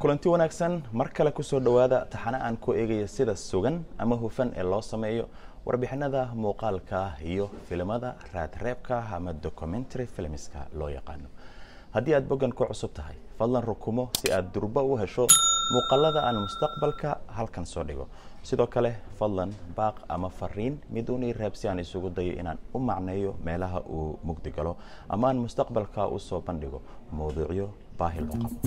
kulanti wanaagsan mar kale kusoo dhowaada taxane aan ku eegaya sida sugan ama hufan ee loo sameeyo warbixinada muuqaalka iyo filimada raadreebka ama documentary filmska loo yaqaano haddii aad boggan ku cusub tahay fadlan rukumo si aad durba u hesho muuqaalada aan mustaqbalka halkan soo dhigo sidoo kale fadlan baaq ama fariin miduunii reeb si aan isugu dayo inaan u macneeyo meelaha uu mugdi galo ama aan mustaqbalka u soo bandhigo mowduucyo baahi loo qabo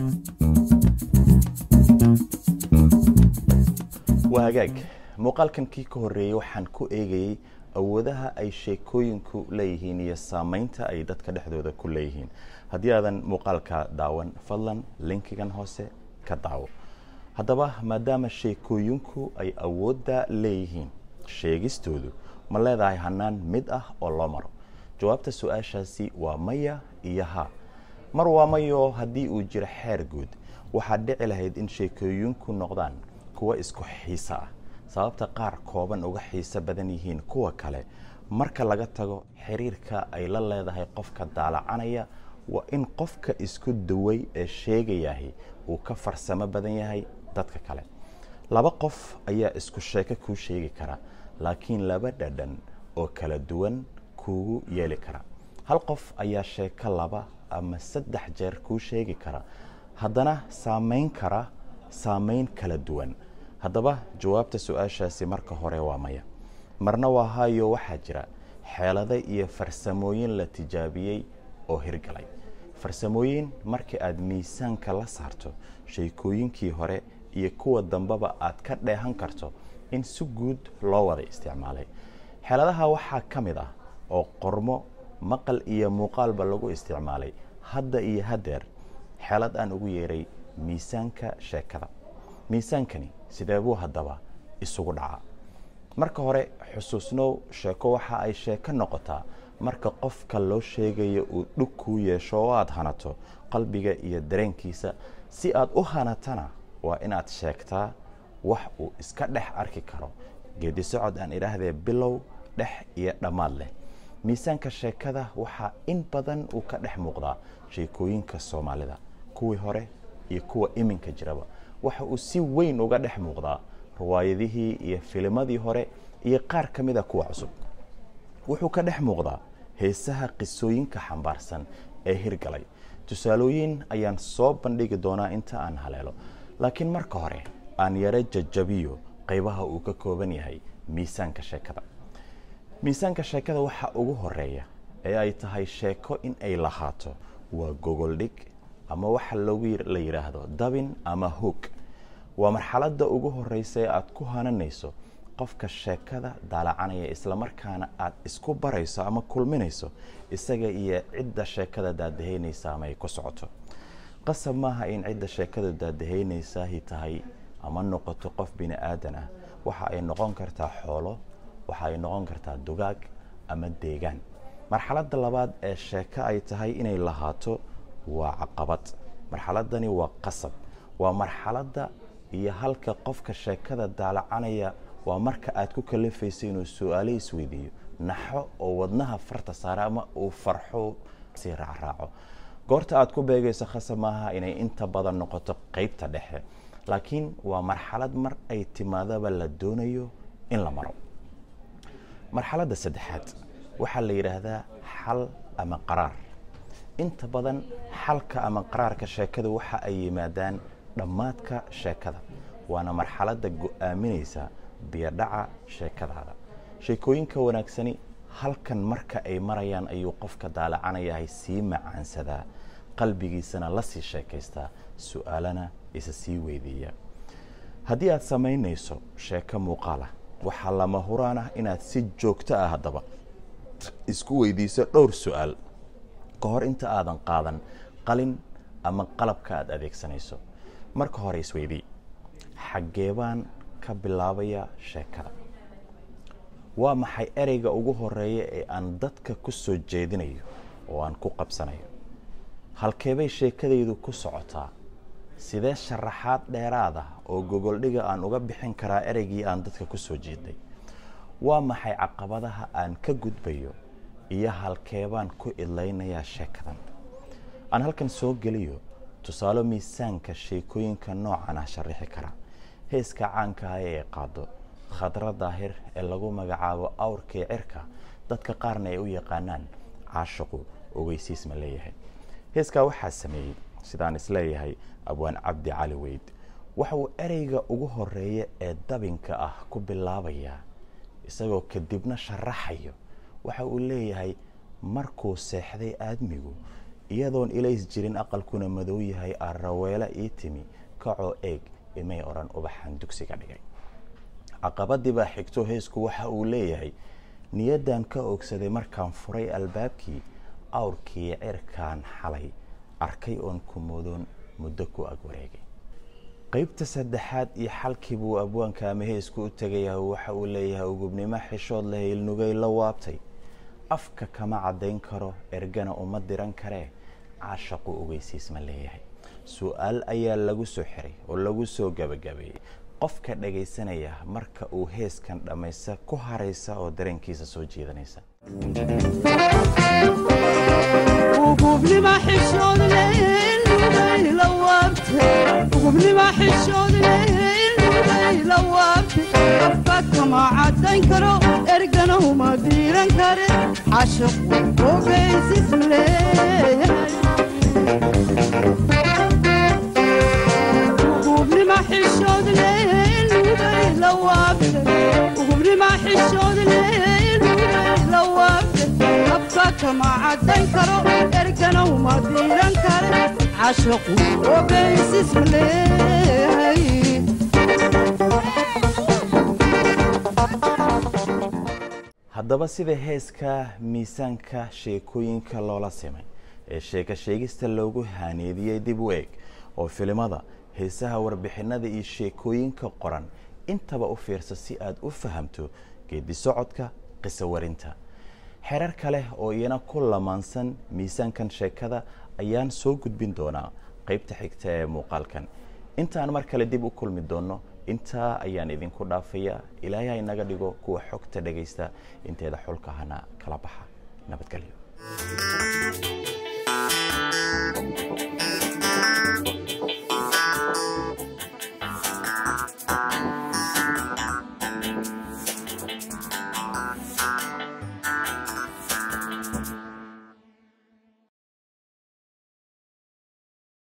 waa hagaag muuqaalkan kii ka horreeyey waxaan ku eegayey awoodaha ay sheekooyinku leeyihiin iyo saameynta ay dadka dhexdooda ku leeyihiin haddii aadan muuqaalka daawan fadlan linkigan hoose ka daawo haddaba maadaama sheekooyinku ay awoodda leeyihiin sheegistoodu ma leedahay hanaan mid ah oo loo maro jawaabta su-aashaasi waa maya iyo ha mar waa mayo haddii uu jiro xeer guud waxaad dhici lahayd in sheekooyinku noqdaan kuwa isku xiiso ah sababta qaar kooban uga xiiso badan yihiin kuwa kale marka laga tago xiriirka ay la leedahay qofka daalacanaya waa in qofka isku duway ee sheegayahay uu ka farsamo badan yahay dadka kale laba qof ayaa isku sheeko kuu sheegi kara laakiin laba dhadhan oo kala duwan kuugu yeeli kara hal qof ayaa sheeko laba ama saddex jeer kuu sheegi kara haddana saameyn kara saameyn kala duwan haddaba jawaabta su-aashaasi marka hore waa maya marna waa hayo waxaa jira xeelado iyo farsamooyin la tijaabiyey oo hirgalay farsamooyin markii aad miisaanka la saarto sheekooyinkii hore iyo kuwa dambeba aad ka dheehan karto in si guud loo wada isticmaalay xeeladaha waxaa ka mid ah oo qormo maqal iyo muuqaalba lagu isticmaalay hadda iyo haddeer xeelad aan ugu yeeray miisaanka sheekada miisaankani sidee buu haddaba isugu dhacaa marka hore xusuusnow sheeko waxa ay sheeko noqotaa marka qofka loo sheegayo uu dhug kuu yeesho oo aada hanato qalbiga iyo dareenkiisa si aad u hanatana waa inaad sheegtaa wax uu iska dhex arki karo geedi socod aan idhaahdee bilow dhex iyo dhammaad leh miisaanka sheekada waxaa in badan uu ka dhex muuqdaa sheekooyinka soomaalida kuwii hore iyo kuwa iminka jiraba waxa uu si weyn uga dhex muuqdaa riwaayadihii iyo filimadii hore iyo qaar ka mida kuwa cusub wuxuu ka dhex muuqdaa heesaha qisooyinka xambaarsan ee hirgalay tusaalooyin ayaan soo bandhigi doonaa inta aan haleelo laakiin marka hore aan yaro jajabiyo qaybaha uu ka kooban yahay miisaanka sheekada miisaanka sheekada waxaa ugu horeeya ee ay tahay sheeko in ay lahaato waa gogoldhig ama waxa loogu la yidhaahdo dabin ama hoog waa marxaladda ugu horeysa ee aad ku hananayso qofka sheekada daalacanaya islamarkaana aad isku barayso ama kulminayso isaga iyo cidda sheekada daadahaynaysa ama ay ku socoto qasab maaha in cidda sheekada daadahaynaysahi tahay ama noqoto qof bini aadan ah waxa ay noqon kartaa xoolo waxa ay noqon kartaa dugaag ama deegaan marxaladda labaad ee sheeko ay tahay inay lahaato waa caqabad marxaladani waa qasab waa marxaladda iyo halka qofka sheekada daalacanaya waa marka aad ku kalafayso inuu su-aalo isweydiiyo naxo oo wadnaha farta saara ama uu farxo si raacraaco goorta aad ku beegayso khasab maaha inay inta badan noqoto qeybta dhexe laakiin waa marxalad mar ay timaadaba la doonayo in la maro marxaladda saddexaad waxaa la yidhaahdaa xal ama qaraar inta badan xalka ama qaraarka sheekada waxa ay yimaadaan dhammaadka sheekada waana marxaladda go-aaminaysa biyodhaca sheekadaada sheekooyinka wanaagsani halkan marka ay marayaan ayuu qofka daalacanayahay sii macaansadaa qalbigiisana la sii sheekaystaa su-aalana isa sii weydiiya haddii aad samaynayso sheeko muuqaal ah waxaa lama huraan ah inaad si joogto ah haddaba isku weydiiso dhowr su-aal ka hor inta aadan qaadan qalin ama qalabka aad adeegsanayso marka hore isweydii xaggee baan ka bilaabaya sheekada waa maxay ereyga ugu horeeya ee aan dadka ku soo jeedinayo oo aan ku qabsanayo halkeebay sheekadaydu ku socotaa sidee sharaxaad dheeraad ah oo gogoldhiga aan uga bixin karaa ereygii aan dadka ku soo jeeday waa maxay caqabadaha aan ka gudbayo iyo halkeebaan ku idlaynayaa sheekadan aan halkan soo geliyo tusaalo miisaanka sheekooyinka noocan ah sharixi kara heeska caanka ah ee qaado khadra daahir ee lagu magacaabo awrkii cirka dadka qaarna ay u yaqaanaan caashiqu ogeysiis ma leeyahay heeskaa waxaa sameeyey sidaan isleeyahay abwaan cabdi cali weyd waxa uu ereyga ugu horeeya ee dabinka ah ku bilaabayaa isagoo kadibna sharaxayo waxa uu leeyahay markuu seexday aadmigu iyadoon ilays jirin aqalkuna madow yahay araweele ii timi kacoo eeg imay odhan ubaxan dugsiga dhigay caqabadii baa xigto heesku waxa uu leeyahay niyaddan ka ogsaday markaan furay albaabkii awrkii cirkaan xalay arkay oon kumoodoon muddo ku ag wareegay qeybta saddexaad iyo xalkii buu abwaanka ama heesku u tegayaa waxa uu leeyahay ugubnimo xishood leh ilnugay la waabtay afka kama caddayn karo ergana uma diran karee caashaqu ogeysiis ma leeyahay su-aal ayaa lagu soo xiray oo lagu soo gabagabeeyey qofka dhagaysanaya marka uu heeskan dhammaysta ku haraysa oo dareenkiisa soo jiidanaysa kama cadayn karo ergana uma diiran kare cashaqu ogeysis leeyahay ugubnima xishood leelubay la waabtay ugubnima xishood leelubay la waabtay abka kama cadayn karo ergana uma diiran kare cashaqu ogeysis leeyahay haddaba sida heeska miisaanka sheekooyinka loola simay ee sheeko sheegista loogu haaneediyey dib u eeg oo filimada heesaha warbixinada iyo sheekooyinka qoran intaba u fiirsa si aad u fahamto geedi socodka qiso warinta xerar kale oo iyana ku lamaansan miisaankan sheekada ayaan soo gudbin doonaa qaybta xigta ee muuqaalkan intaan mar kale dib u kulmi doonno intaa ayaan idinku dhaafayaa ilaahay ha inaga dhigo kuwa xogta dhagaysta inteeda xulkahana kala baxa nabadgelyo